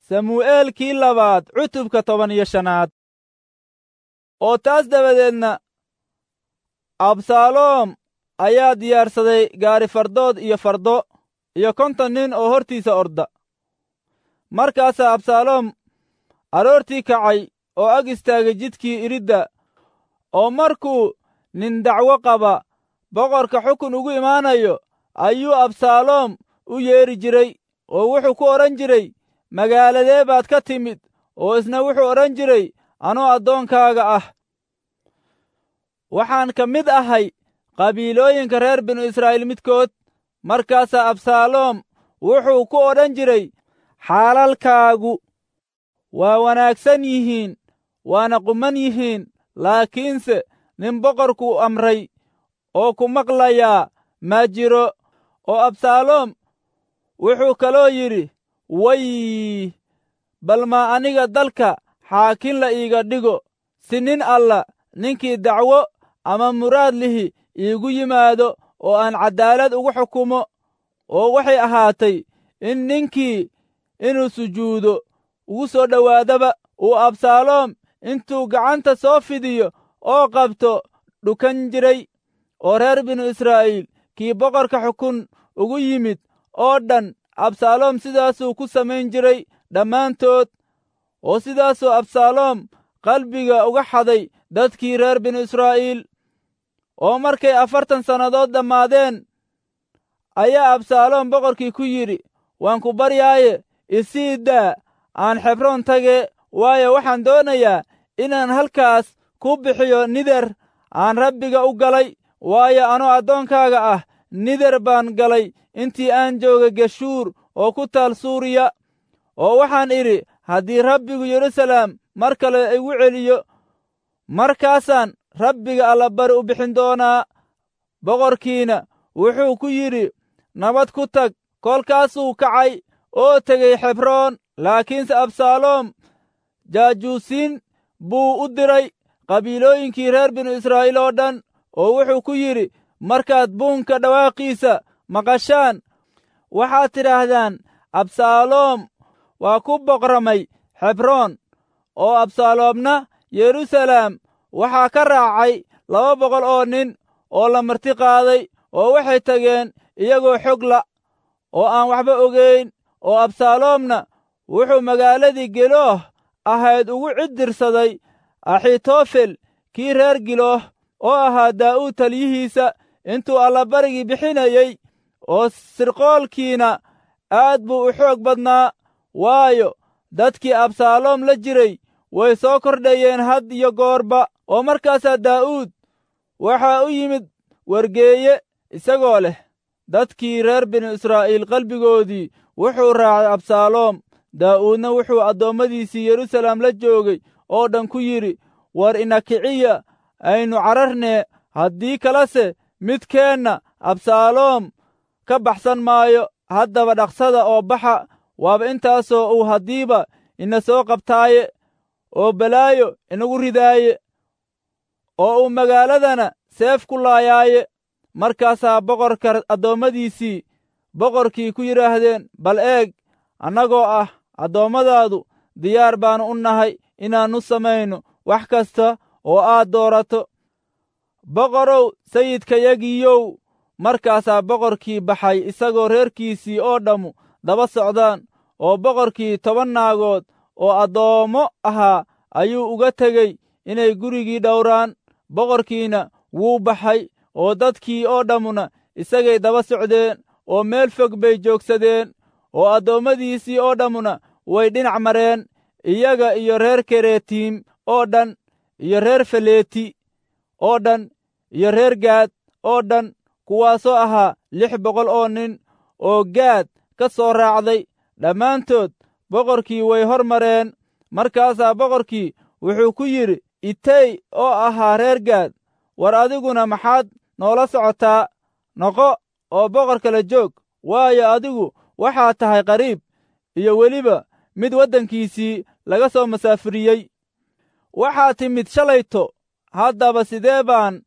samu'eelkii labaad cutubka toban iyo shanaad oo taas dabadeedna absaaloom ayaa diyaarsaday gaari fardood iyo fardo iyo konton nin oo hortiisa orda markaasaa absaaloom aroortii kacay oo ag istaagay jidkii iridda oo markuu nin dacwo qaba boqorka xukun ugu imaanayo ayuu absaaloom u yeedhi jiray oo wuxuu ku odhan jiray magaaladee baad ka timid oo isna wuxuu odhan jiray anoo addoonkaaga ah waxaan ka mid ahay qabiilooyinka reer binu israa'iil midkood markaasaa absaaloom wuxuu ku odhan jiray xaalalkaagu waa wanaagsan yihiin waana quman yihiin laakiinse nin boqorku amray oo ku maqlayaa ma jiro oo absaaloom wuxuu kaloo yidhi way bal maa aniga dalka xaakin la iiga dhigo si nin alla ninkii dacwo ama muraad lihi iigu yimaado oo aan caddaalad ugu xukumo oo waxay ahaatay in ninkii inuu sujuudo ugu soo dhowaadaba uu absaaloom intuu gacanta soo fidiyo oo qabto dhukan jiray oo reer binu israa'iil kii boqorka xukun ugu yimid oo dhan absaaloom sidaasuu ku samayn jiray dhammaantood oo sidaasuu absaaloom qalbiga uga xaday dadkii reer binu israa'iil oo markay afartan sannadood dhammaadeen ayaa absaaloom boqorkii ku yidhi waan ku baryaaye isii daa aan xebroon tage waayo waxaan doonayaa inaan halkaas ku bixiyo nider aan rabbiga u galay waayo anoo addoonkaaga ah nider baan galay intii aan jooga geshuur oo ku taal suuriya oo waxaan idhi haddii rabbigu yeruusalaam mar kale igu celiyo markaasaan rabbiga allabari u bixin doonaa boqorkiina wuxuu ku yidhi nabad ku tag kolkaasuu kacay oo tegey xebroon laakiinse absaaloom jaajuusiin buu u diray qabiilooyinkii reer binu israa'iil oo dhan oo wuxuu ku yidhi markaad buunka dhawaaqiisa maqashaan waxaad tidhaahdaan absaaloom waa ku boqramay xebroon oo absaaloomna yeruusalaam waxaa ka raacay laba boqol oo nin oo la marti qaaday oo waxay tageen iyagoo xog la oo aan waxba ogayn oo absaaloomna wuxuu magaaladii gelooh ahayd ugu ciddirsaday axitofel kii reer gilooh oo ahaa daa'uud taliyihiisa intuu allabarigii bixinayey oo sirqoolkiina aad buu u xoog badnaa waayo dadkii absaaloom la jiray way soo kordhayeen had iyo goorba oo markaasaa daa'uud waxaa u yimid wargeeye isagoo leh dadkii reer binu israa'iil qalbigoodii wuxuu raacay absaaloom daa'uudna wuxuu addoommadiisii yeruusalaam la joogay oo dhan ku yidhi war ina kiciya aynu cararnee haddii kalese midkeenna absaaloom ka baxsan maayo haddaba dhaqsada oo baxa waaba intaasoo uu haddiiba ina soo qabtaaye oo balaayo inagu ridaaye oo uu magaaladana seef ku laayaaye markaasaa boqorka addoommadiisii boqorkii ku yidhaahdeen bal eeg annagoo ah addoommadaadu diyaar baannu u nahay inaannu samayno wax kasta oo aad doorato boqorow sayidkayagiiyow markaasaa boqorkii baxay isagoo reerkiisii oo dhammu daba socdaan oo boqorkii toban naagood oo addoommo ahaa ayuu uga tegey inay gurigii dhowraan boqorkiina wuu baxay oo dadkii oo dhammuna isagay daba socdeen oo meel fog bay joogsadeen oo addoommadiisii oo dhammuna way dhinac mareen iyaga iyo reer keretiim oo dhan iyo reer faleeti oo dhan iyo reer gaad oo dhan kuwaasoo ahaa lix boqol oo nin oo gaad ka soo raacday dhammaantood boqorkii way hor mareen markaasaa boqorkii wuxuu ku yidhi itey oo ahaa reer gaad war adiguna maxaad noola socotaa noqo oo boqor kala joog waayo adigu waxaad tahay qariib iyo weliba mid waddankiisii laga soo masaafiriyey waxaad timid shalayto haddaba sidee baan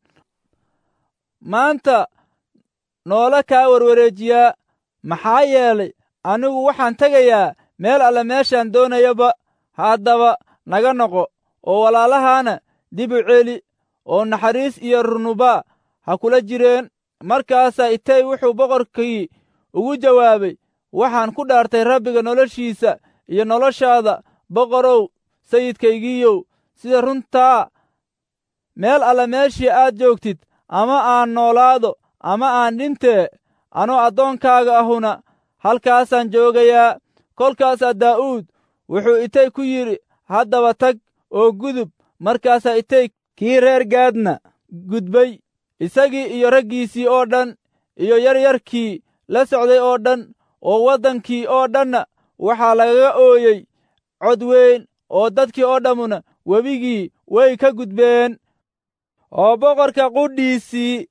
maanta noola kaa warwareejiyaa maxaa yeelay anigu waxaan tegayaa meel alle meeshaan doonayaba haddaba naga noqo oo walaalahaana dib u celi oo naxariis iyo runuba ha kula jireen markaasaa itay wuxuu boqorkii ugu jawaabay waxaan ku dhaartay rabbiga noloshiisa iyo noloshaada boqorow sayidkaygiiyow sida runtaa meel alle meeshii aad joogtid ama aan noolaado ama aan dhintee anoo addoonkaaga ahuna halkaasaan joogayaa kolkaasaa daa'uud wuxuu itay ku yidhi haddaba tag oo gudub markaasaa itay kii reer gaadna gudbay isagii iyo raggiisii oo dhan iyo yaryarkii la socday oo dhan oo waddankii oo dhanna waxaa lagaga ooyey cod weyn oo dadkii oo dhammuna webigii way ka gudbeen oo boqorka qudhiisii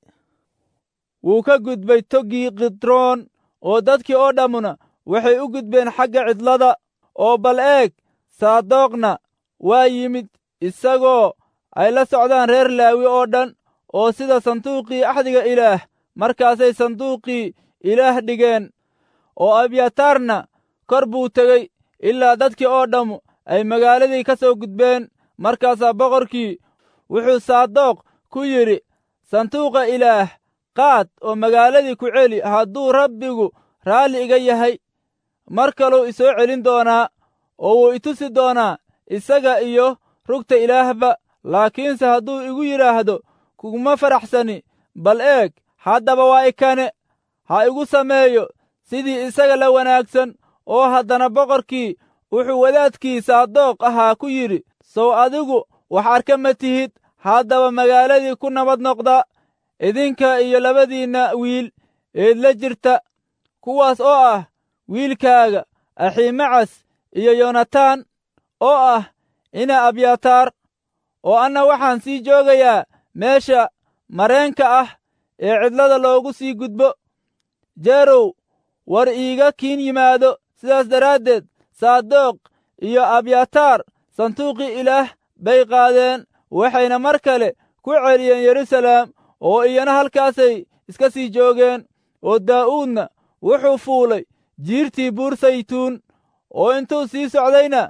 wuu ka gudbay toggii kidroon oo dadkii oo dhammuna waxay u gudbeen xagga cidlada oo bal eeg saadoqna waa yimid isagoo ay la socdaan reer laawi oo dhan oo sida sanduuqii axdiga ilaah markaasay sanduuqii ilaah dhigeen oo abyataarna kor buu tegey ilaa dadkii oo dhammu ay magaaladii ka soo gudbeen markaasaa boqorkii wuxuu saadoq ku yidhi sanduuqa ilaah qaad oo magaaladii ku celi hadduu rabbigu raalli iga yahay mar kaluu isoo celin doonaa oo wuu itusi doonaa isaga iyo rugta ilaahba laakiinse hadduu igu yidhaahdo kuguma faraxsani bal eeg haddaba waa ikane ha igu sameeyo sidii isaga la wanaagsan oo haddana boqorkii wuxuu wadaadkii saadoq ahaa ku yidhi sow adigu wax arka ma tihid haddaba magaaladii ku nabad noqda idinka iyo labadiinna wiil eedla jirta kuwaas oo ah wiilkaaga axiimacas iyo yonataan oo ah ina abyataar oo anna waxaan sii joogayaa meesha mareenka ah ee cidlada loogu sii gudbo jeerow war iiga kiin yimaado sidaas daraaddeed saadoq iyo abyataar sanduuqii ilaah bay qaadeen waxayna mar kale ku celiyeen yeruusalaam oo iyana halkaasay iska sii joogeen oo daa'uudna wuxuu fuulay jiirtii buur saytuun oo intuu sii socdayna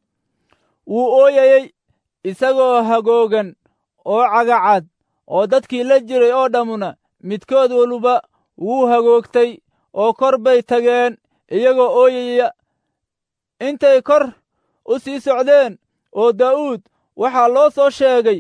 wuu ooyayey isagoo hagoogan oo cagacad oo dadkii la jiray oo dhammuna midkood waluba wuu hagoogtay oo kor bay tageen iyagoo ooyaya intay kor u sii socdeen oo daa'uud waxaa loo soo sheegay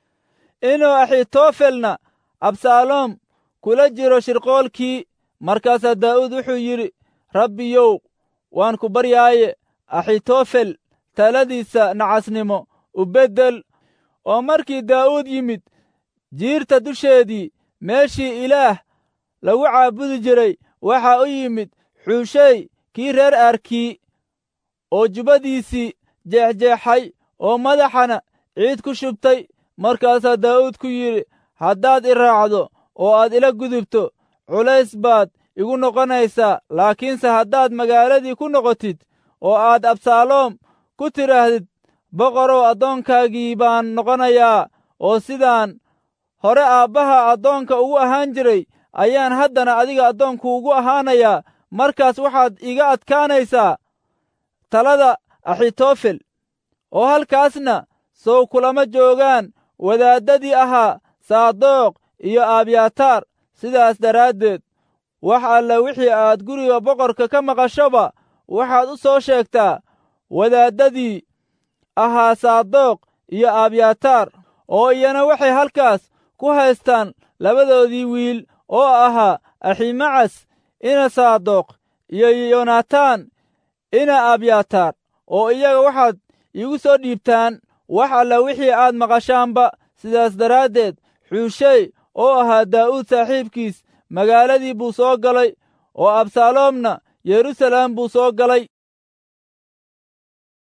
inuu axitofelna absaaloom kula jiro shirqoolkii markaasaa daa'uud wuxuu yidhi rabbiyow waan ku baryaaye axitofel taladiisa nacasnimo u beddel oo markii daa'uud yimid jiirta dusheedii meeshii ilaah lagu caabudi jiray waxaa u yimid xuushey kii reer aarkii oo jubbadiisii jeexjeexay oo madaxana ciid ku shubtay markaasaa daa'uud ku yidhi haddaad i raacdo oo aad ila gudubto culays baad igu noqonaysaa laakiinse haddaad magaaladii ku noqotid oo aad absaaloom ku tidhaahdid boqorow addoonkaagii baan noqonayaa oo sidaan hore aabbaha addoonka ugu ahaan jiray ayaan haddana adiga addoonku ugu ahaanayaa markaas waxaad iga adkaanaysaa talada axitofel oo halkaasna sow kulama joogaan wadaaddadii ahaa saadoq iyo abyataar sidaas daraaddeed wax alle wixii aad guriga boqorka ka maqashoba waxaad u soo sheegtaa wadaaddadii ahaa saadoq iyo abyataar oo iyana waxay halkaas ku haystaan labadoodii wiil oo ahaa aximacas ina saadoq iyo yonataan ina abyataar oo iyaga waxaad iigu soo dhiibtaan wax alle wixii aad maqashaanba sidaas daraaddeed xuushey oo ahaa daa'uud saaxiibkiis magaaladii buu soo galay oo absaaloomna yeruusalaam buu soo galay